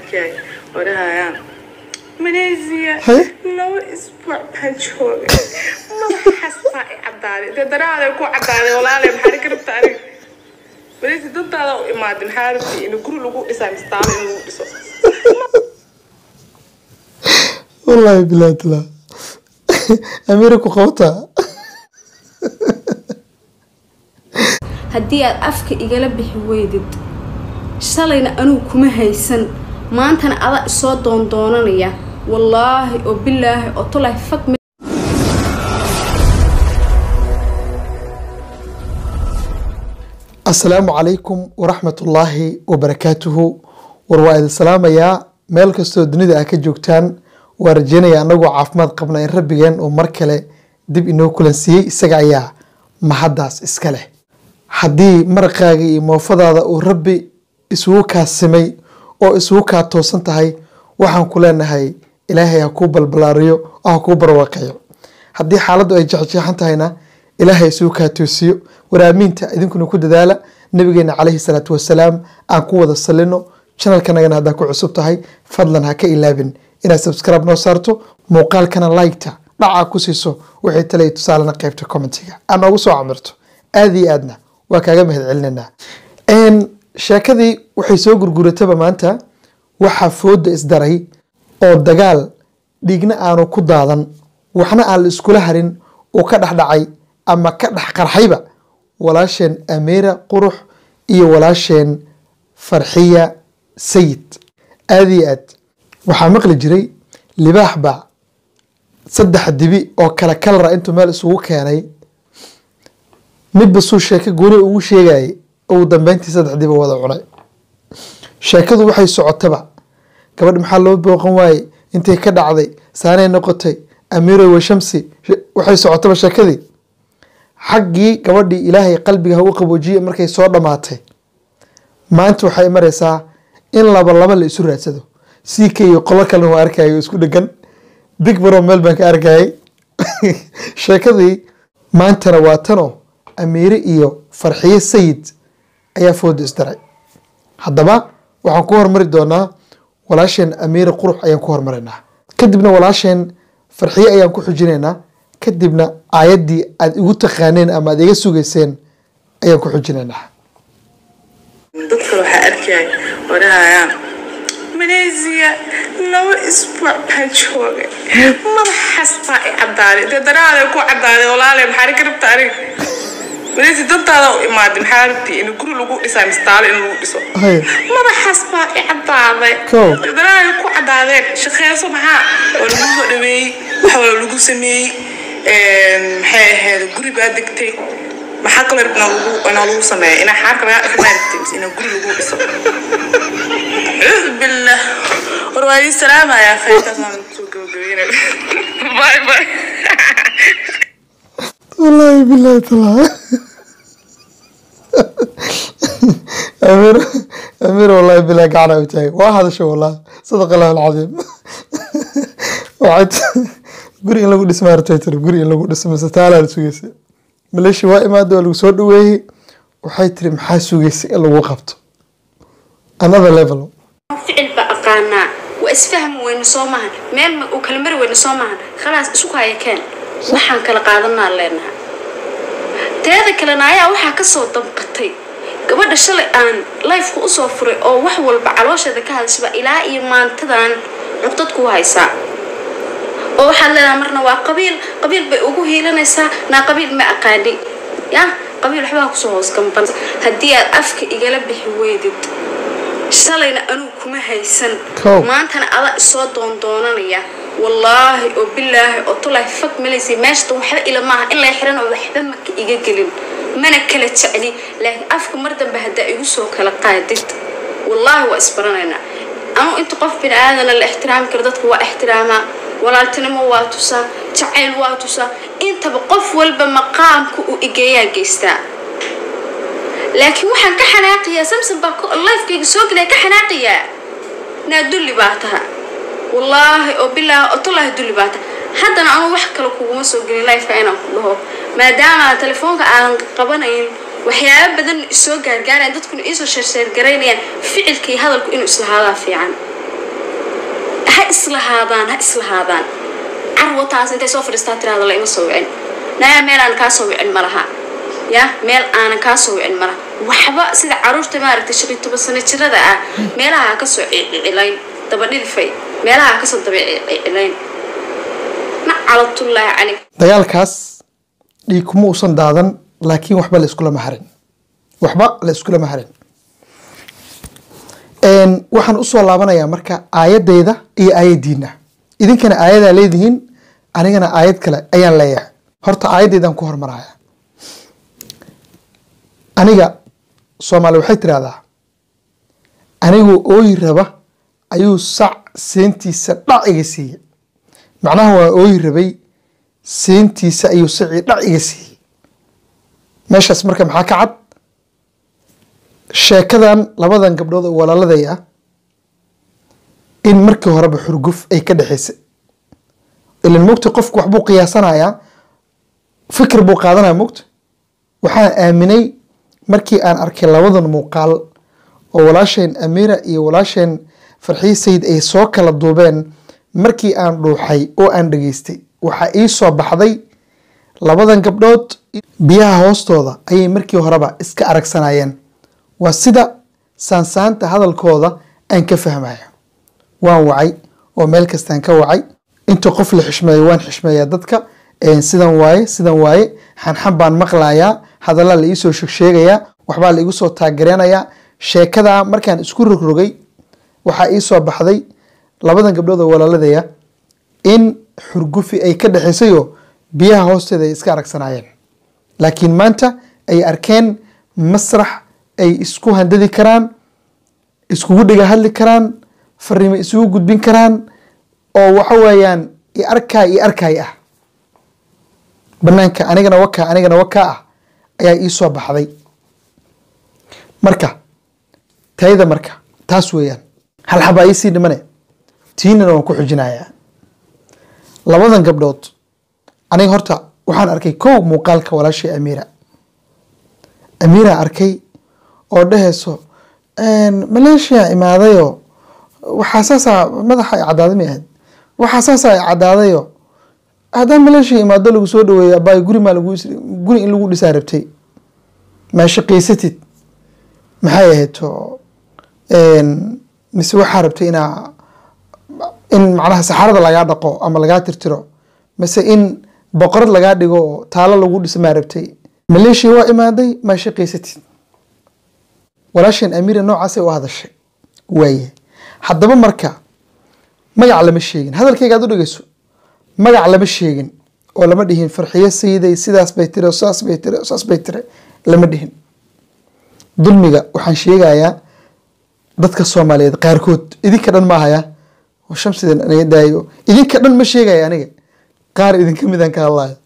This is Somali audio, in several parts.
arkay odhahayaan malaysia Haye? laba isbuuc baan joogay madaxaas baa i cadaaday dee daraaday ku cadaaday walaale maxaa ka rabta aniga malaysia dantaada u imaaday maxaa rabtay in guri lagu dhisaa mistaalo in lagu dhiso wallaahi bilaahi talaa amiira ku qabtaa haddii aad afka igala bixi weydid shalayna anugu kuma haysan maantana ada isoo doondoonanaya wallaahi oo bilaahi oo tolaahi fag ma asalaamu calaykum waraxmatullaahi wabarakaatuhu war waa idin salaamayaa meel kastoo dunida ah ka joogtaan waa rajeynaya anagoo caafimaad qabna in rabbigeen uu mar kale dib inoo kulansiiyey isaga ayaa mahaddaas iska leh haddii maraqaaga iyo moofadaada uu rabbi isugu kaasimay oo isugu kaa toosan tahay waxaan ku leenahay ilaahay ha kuu balbalaariyo oo ha kuu barwaaqeeyo haddii xaaladdu ay jexjeexan tahayna ilaahay isugu kaa toosiyo waraamiinta idinkuna ku dadaala nabigeena calayhi salaatu wasalaam aan ku wada salino chanalkanagana haddaa ku cusub tahay fadlan ha ka ilaabin inaad subscribe noo saarto muuqaalkana liketa dhacaa ku siiso wixii tale tusaalena qaybta commentiga aad noogu soo camirto aada iyo aadna waa kaaga mahad celinanaa sheekadii waxay soo gurgurataba maanta waxaa fooda isdaray oo dagaal dhiigna aanu ku daadan waxna aan la iskula harin uu ka dhexdhacay ama ka dhex qarxayba walaasheen ameera qurux iyo walaasheen farxiya sayid aada iyo aad waxaa maqli jiray libaax baa saddex dibi oo kale kalara intuu meel isugu keenay midba suu sheeko gooni ugu sheegayay ugu dambeyntii saddex diba wada cunay sheekadu waxay socotaba gabadh maxaa loo booqan waaye intay ka dhacday saanay noqotay amiiroy washamsi waxay socotaba sheekadii xaggii gabadhii ilaahay qalbiga ha u qaboojiye markay soo dhammaatay maanta waxay maraysaa in laba laba la isu raadsado ck iyo qolo kalena waa arkayay isku dhegan big baro meel baan ka arkayay sheekadii maantana waa tanoo amiire iyo farxiye sayid ayaa fooda isdaray haddaba waxaan ku hormari doonaa walaasheen amiire qurux ayaan ku hormaraynaa kadibna walaasheen farxiye ayaan ku xujinaynaa kadibna aayaddii aad igu taqaaneen ama aad iga sugayseen ayaan ku xujinaynaa dadka waxaa arkay odhahayaan malaysia laba isbuuc baan joogay madaxaas baa i cadaaday dee daraaday ku cadaaday walaale maxaa ka rabta aniga malaysia dantaada u imaaday maxaa rabtay in guri lagu dhisaa mistaalo in lagu dhiso Haye. madaxaas baa i cadaaday Kow. daraaday ku cadaadeen shaqeyso maxaa oo lagu soo dhaweeyey waxa wala lagu sameeyey maxay ahayd guri baa degtay maxaa kaloo rabnaa lagu inaa lagu sameeyo inaa xaarka lagaa dhaqmaa rabtay mise inaa guri lagu dhiso cuudu billah war waa ii salaamayaa khayrtaas aan soo gabagabeynay bye bye wallaahi bilaahi talaa amiir amiir wallaahi bilaahi gacana u taagay waa hadasho wallaahi sadaqa allahu alcadiim waxay t- guri in lagu dhismaa rabtay tiri guri in lagu dhismo mise taalaa la sugaysay maleeshi waa imaada waa lagu soo dhaweeyey waxay tiri maxaa sugaysay in lagu qabto another level ficil baa aqaanaa waa isfahmi weyne soo maahan meel ma uu kala mari weyne soo maahan khalaas isu haya keen waxaan kala qaadanaa leenaha teeda kalena ayaa waxaa kasoo damqatay gabadha shalay aan lifeka usoo furay oo wax walba caloosheeda ka hadashaba ilaa iyo maantadan cugdad ku haysaa oo waxaad leedahay marna waa qabiil qabiil bay ugu hiilanaysaa naa qabiil ma aqaani ya qabiil waxbaa kusoo hoos gamban haddii aad afka igala bixi weydid shalayna anugu kuma haysan Kow. maantana ada isoo doondoonanaya wallaahi oo bilaahi oo tolaahi fag malaysa meeshata waxba ila maaha in lay xiran oo waxba maka iga gelin mana kala jecli laakiin afka mar dambe haddaa igu soo kala qaadid wallaahi waa isbaranaynaa anu inta qof bini aadana la ixtiraami karo dadka waa ixtiraamaa walaaltinimo waa tusaa jacayl waa tusaa intaba qof walba maqaamka uu igeeyaa geystaa laakiin waxaan ka xanaaqiyaa samson baa ko- lifekayga soo gelaya ka xanaaqiyaa naa dulli baa taha wallaahi oo bilaahi oo tolaahi dulli baa taha haddana anu wax kale kuguma soo gelin lifeka inaan ku dhaho maadaama telefoonka aanan qabanayn waxyaaba badan isoo gaargaarayaan dadkuna iisoo sheersheergaraynayaan ficilka iyo hadalku inuu islahaadaa fiican islahaadaan ha islahaadaan carwataas intay soo fadhiistaa tiraada la ima soo wicin naya meel aan kaa soo wicin ma laha ya meel aanan kaa soo wicin ma laha waxba sida caruurta maaragtay shan iyo toban sano jirada ah meelaha ha kasoo cicilayn dabadhilfay meelaha ha kasoo daba cicilayn nacalatullaahi calayk dagaalkaas dhiig kuma uusan daadan laakiin waxba la iskulama harin waxba la iskulama harin waxaan usoo laabanayaa marka aayadeyda iyo aayadiina idinkana aayadaa leedihiin anigana aayad kale ayaan leeyahay horta aayaddeydaan ku hormaraya aniga soomaali waxay tirahdaa anigoo ooyi raba ayuu sac seentiisa dhac iga siiyey macnaha waa ooyi rabay seentiisa ayuu sacii dhac iga siiyey meeshaas marka maxaa ka cad sheekadan labadan gabdhood oo walaaladay ah in markii horeba xurguf ay ka dhexaysay ilan mogta qofku waxbuu qiyaasanayaa fikir buu qaadanaya mogta waxaan aaminay markii aan arkay labadan muuqaal oo walaasheen amiira iyo walaasheen farxiye sayid ay soo kala duubeen markii aan dhuuxay oo aan dhageystay waxaa ii soo baxday labadan gabdhood biyaha hoostooda ayay markii horeba iska aragsanayeen waa sida saansaanta hadalkooda aan ka fahmayo waan wacay oo meel kastaan ka wacay inta qof la xishmeeyo waan xishmeeyaa dadka sidan waaye sidan waaye xanxan baan maqlayaa hadallaa la iisoo sheegsheegayaa waxbaa la igu soo taagareenayaa sheekadaa markaan isku rogrogay waxaa ii soo baxday labadan gabdhood oo walaaladaya in xurgufi ay ka dhexaysayoo biyaha hoosteeda ay iska aragsanaayeen laakiin maanta ay arkeen masrax ay isku handadi karaan iskugu dhiga hadli karaan fariimo isugu gudbin karaan oo waxa weeyaan i arkaay i arkaay ah banaanka anigana wakaa anigana wakaa ah ayaa ii soo baxday marka tayda marka taas weeyaan hal xabaa iisii dhimane tiinana waan ku xujinayaa labadan gabdhood aniga horta waxaan arkay kow muuqaalka walaashii amiira amiira arkay oo dhehayso maleeshiya imaadayo waxaa saasaa madaxa ay cadaaday may ahayd waxaa saasaa ay cadaadayo haddaan maleeshiya imaado lagu soo dhaweeya abaay guri maa lagu guri in lagu dhisaa rabtay maa shaqaysatid maxay ahayd oo mise waxaa rabtay inaa in macnaha saxarada lagaa dhaqo ama lagaa tirtiro mise in boqorad lagaa dhigo oo taalo lagu dhisa maa rabtay maleeshiya waa imaaday maa shaqaysatid walaasheen amiira noocaasay u hadashay waaye haddaba marka magac lama sheegin hadalkayga aad u dhegeyso magac lama sheegin oo lama dhihin farxiyo sayiday sidaas bay tiri saas bay tiri saas bay tiri lama dhihin dulmiga waxaan sheegayaa dadka soomaaliyeed qaarkood idinka dhan maahaya oo shamsidan aniga daayo idinka dhan ma sheegaya aniga qaar idinka midaan ka hadlayo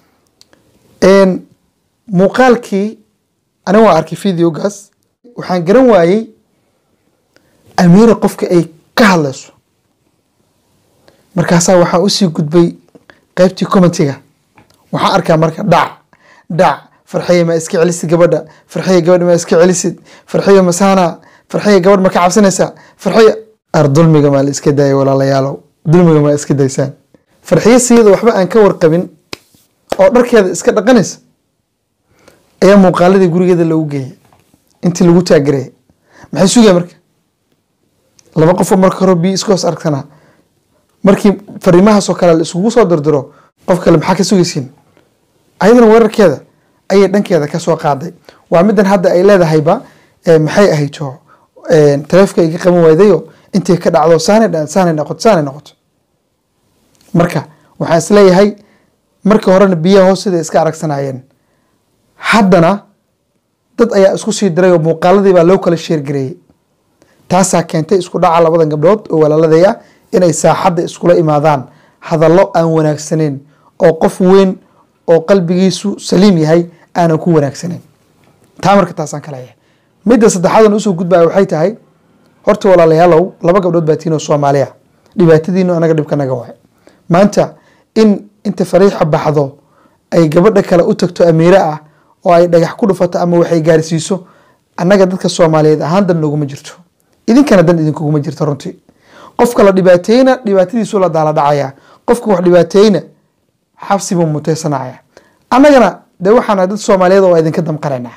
muuqaalkii aniga waan arkay videogaas waxaan garan waayey amiira qofka ay ka hadlayso markaasaa waxaa usii gudbay qaybtii commentiga waxaan arkaa marka dhac dhac farxiya ma iska celisid gabadha farxiya gabadha ma iska celisid farxiya masaana farxiya gabadh ma ka cabsanaysaa farxiya ar dulmiga maa la iska daayay walaalayaalow dulmiga maa iska daysaan farxiya siyada waxba aan ka warqabin oo dharkeeda iska dhaqanaysa ayaa muuqaaladii gurigeeda lagu geeyay intii lagu taagereeyay maxay sugaya marka laba qofoo marka hore biyo iska hoos argsanaa markii fariimahaasoo kale la isugu soo dirdiro qof kale maxaa ka sugaysiin ayadana weerarkeeda ayay dhankeeda kasoo qaaday waa midan hadda ay leedahayba maxay ahayto taleefka iga qaban waydayo intay ka dhacdo saanay saanay noqoto saanay noqoto marka waxaan isleeyahay markii horena biyaha hoosteda iska aragsanaayeen haddana dad ayaa isku sii diray oo muuqaaladii baa loo kala sheergareeyey taasaa keentay isku dhaca labadan gabdhood oo walaaladaya inay saaxadda iskula imaadaan hadallo aan wanaagsaneyn oo qof weyn oo qalbigiisu saliim yahay aanan ku wanaagsaneyn taa marka taasaan ka leeyahay midda saddexaadan usoo gudbaya waxay tahay horta walaalayaalow laba gabdhood baa tiinoo soomaaliya dhibaatadiinu anaga dhibka naga waay maanta in inta fariixa baxdo ay gabadha kale u tagto amiire ah oo ay dhagax ku dhufato ama waxay gaarsiiso annaga dadka soomaaliyeed ahaan dan noguma jirto idinkana dan idinkuguma jirto runtii qofka la dhibaateeyna dhibaatadiisu la daala dhacaya qofka wax dhibaateeyna xabsi buu muteysanaya annagana dee waxaana dad soomaaliyeed oo idinka damqanaynaa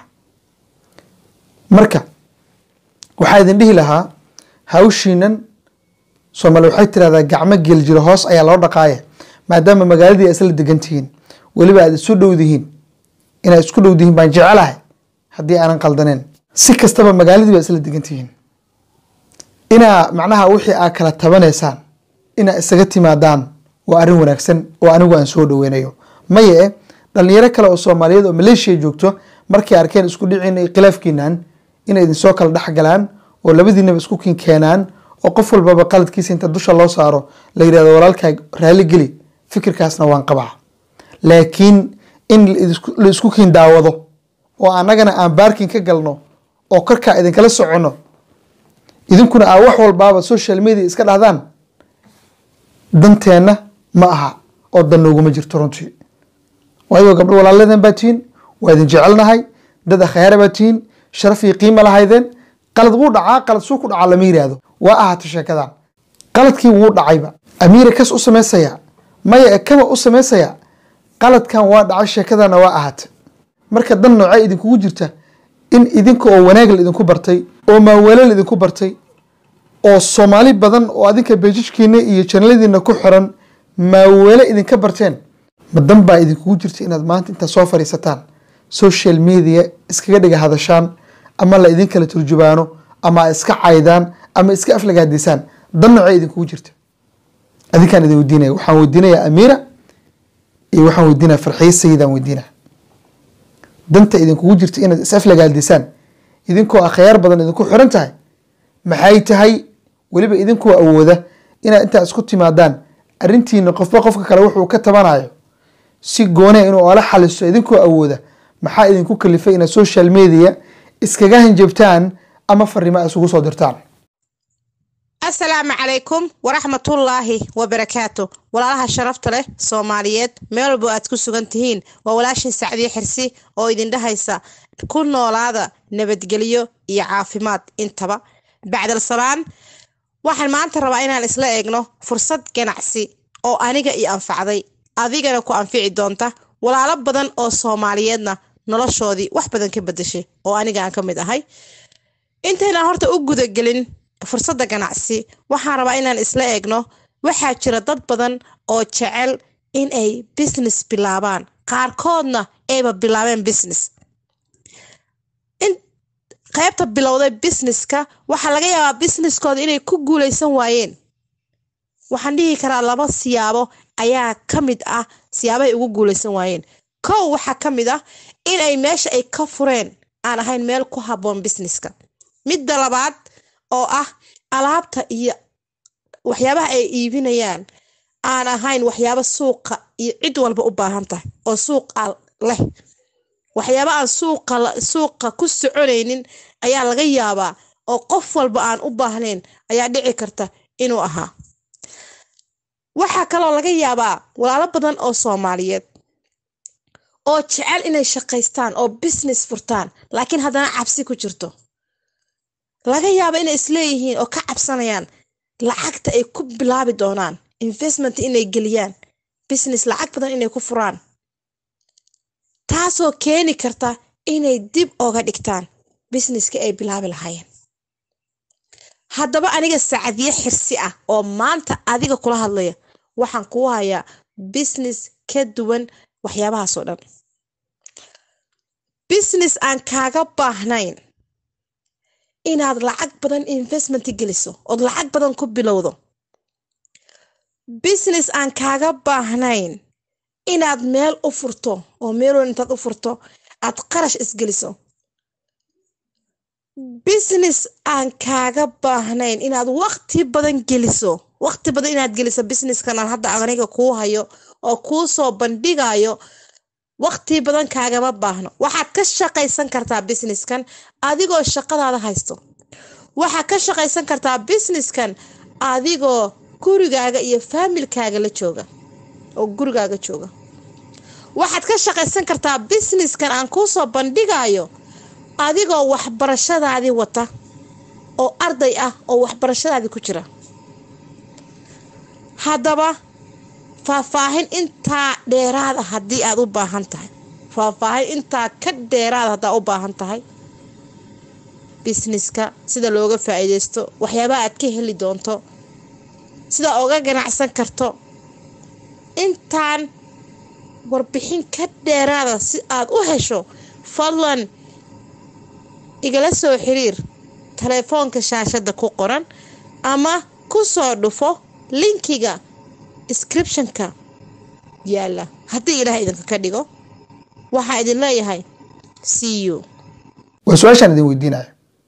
marka waxaa idin dhihi lahaa hawshiinan soomaali waxay tirahdaa gacmo gel jiro hoos ayaa loo dhaqaaya maadaama magaaladii ay isla degan tihiin weliba aad isu dhowdihiin inaad isku dhowdihiin baan jecelahay haddii aanan qaldaneen si kastaba magaaladii baa isla degan tihiin inaa macnaha wixii aad kala tabanaysaan inaa isaga timaadaan waa arrin wanaagsan oo anigu aan soo dhoweynayo maye e dhalinyaro kale oo soomaaliyeed oo maleeshiya joogto markay arkeen isku dhiciina iyo khilaafkiinan inay idinsoo kala dhexgalaan oo labadiinaba isku kin keenaan oo qof walbaba qaladkiisa inta dusha loo saaro la yidhahdo walaalkaa raali geli fikirkaasna waan qabaa laakiin in la isku kiin daawado oo annagana aan baarkin ka galno oo korkaa idinkala soconno idinkuna aa wax walbaaba social media iska dhahdaan danteenna ma aha oo dan nooguma jirto runtii waayo gabdho walaaladeen baa tihiin waa idin jecelnahay dad akhayaara baa tihiin sharaf iyo qiima lahaydeen qalad wuu dhacaa qalad suu ku dhacaa lama yiraahdo waa ahaata sheekadan qaladkii wuu dhacayba amiira kas u samaysaya maya e kama u samaysaya qaladkan waa dhacay sheekadana waa ahaata marka dan noocay idinkugu jirta in idinka oo wanaag la idinku bartay oo maaweelo la idinku bartay oo soomaali badan oo adinka beejijkiina iyo janaladiina ku xiran maaweelo idinka barteen ma dan baa idinkugu jirta inaad maanta intaad soo fadhiisataan social media iskaga dhiga hadashaan ama la idin kala turjubaano ama iska caydaan ama iska aflagaadisaan dan noocay idinkugu jirta adinkaan idin weydiinaya waxaan weydiinayaa amiira iyo waxaan weydiinaya farxiye sayidaan weydiinaya danta idinkugu jirta inaad is aflagaadisaan idinkoo akhyaar badan idinku xiran tahay maxay tahay weliba idinkoo awooda inaad intaa isku timaadaan arrintiina qofba qofka kale wuxuu ka tabanayo si goonea inuu ola xaliso idinkoo awooda maxaa idinku kalifay inaad social media iskaga hanjabtaan ama farimo a isugu soo dirtaan asalaamu calaykum waraxmatullaahi wabarakaatu walaalaha sharafta leh soomaaliyeed meel walbo aad ku sugan tihiin waa walaashin sacdiye xirsi oo idin dhahaysa ku noolaada nabadgelyo iyo caafimaad intaba bacdal salaan waxaan maanta rabaa inaan isla eegno fursad ganacsi oo aniga io anfacday adigana ku anfici doonta walaalo badan oo soomaaliyeedna noloshoodii wax badan ka bedeshay oo aniga aan ka mid ahay intaynaan horta u gudagelin fursadda ganacsi waxaan rabaa inaan isla eegno waxaa jira dad badan oo jecel in ay business bilaabaan qaarkoodna ayba bilaabeen business in qaybta bilowday businesska waxaa laga yaabaa businesskooda inay ku guuleysan waayeen waxaan dhihi karaa laba siyaabo ayaa ka mid ah siyaabahay ugu guuleysan waayeen kow waxaa ka mid ah in ay meesha ay ka fureen aan ahayn meel ku habboon businesska midda labaad oo ah alaabta iyo waxyaabaha ay iibinayaan aan ahayn waxyaabo suuqa iyo cid walba u baahan tahay oo suuqa leh waxyaaba aan suuqa suuqa ku soconaynin ayaa laga yaabaa oo qof walba aan u baahnayn ayaa dhici karta inuu ahaa waxaa kaloo laga yaabaa walaalo badan oo soomaaliyeed oo jecel inay shaqaystaan oo business furtaan laakiin haddana cabsi ku jirto laga yaaba inay isleeyihiin oo ka cabsanayaan lacagta ay ku bilaabi doonaan investment inay geliyaan business lacag badan inay ku furaan taasoo keeni karta inay dib oga dhigtaan businesska ay bilaabi lahaayeen haddaba aniga sacadiye xirsi ah oo maanta adiga kula hadlaya waxaan kuu hayaa business ka duwan waxyaabahaasoo dhan business aan kaaga baahnayn inaad lacag badan investment geliso ood lacag badan ku bilowdo business aan kaaga baahnayn inaad meel u furto oo meelwan intaad u furto aad qarash isgeliso business aan kaaga baahnayn inaad waqti badan geliso waqti badan inaad geliso businesskan aan hadda aniga kuu hayo oo kuu soo bandhigayo waqti badan kaagama baahno waxaad ka shaqaysan kartaa businesskan adigoo shaqadaada haysto waxaad ka shaqaysan kartaa businesskan adigoo gurigaaga iyo faamilkaaga la jooga oo gurigaaga jooga waxaad ka shaqaysan kartaa businesskan aan kuu soo bandhigayo adigoo waxbarashadaadii wata oo arday ah oo waxbarashadaadii ku jira haddaba faahfaahin intaa dheeraada haddii aad u baahan tahay faahfaahin intaa ka dheeraada haddaa u baahan tahay bisneska sida looga faa-iideysto waxyaabaha aad ka heli doonto sida oga ganacsan karto intaan warbixin ka dheeraada si aad u hesho fadlan igala soo xiriir taleefoonka shaashada ku qoran ama ku soo dhufo linkiga descriptionka yaala haddii ilaah idinka ka dhigo waxaa idin leeyahay c u waa su-aashaan idin weydiinaya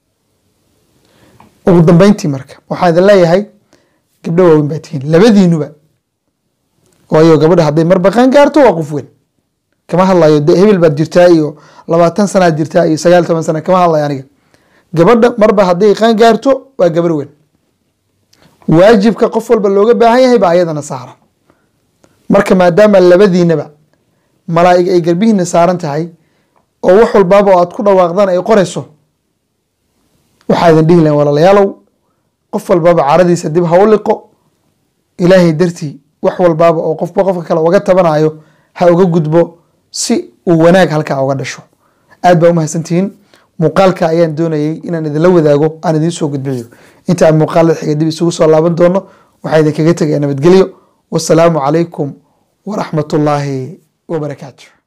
ugu dambeyntii marka waxaan idin leeyahay gabdho waaweyn baa tihiin labadiinuba waayo gabadha hadday mar baqaan gaarto waa qof weyn kama hadlayo de hebel baad jirtaa iyo labaatan sanaad jirtaa iyo sagaal toban sana kama hadlayo aniga gabadha marba hadday qaan gaarto waa gabar weyn waajibka qof walba looga baahan yahay baa ayadana saaran marka maadaama labadiinaba malaa'ig ay garbihiina saaran tahay oo wax walbaaba oo aad ku dhawaaqdaan ay qorayso waxaa idin dhihi lahayn walaalayaalow qof walbaaba caradiisa dib ha u liqo ilaahay dartii wax walbaaba oo qofba qofka kale uga tabanayo ha uga gudbo si uu wanaag halkaa uga dhasho aad baa umahadsantihiin muuqaalka ayaan doonayay inaan idinla wadaago aan idiin soo gudbiyo inta aan muuqaalada xiga dib isugu soo laaban doono waxaa idinkaga tegaya nabadgelyo wasalaamu calaykum waraxmatullaahi wabarakaatu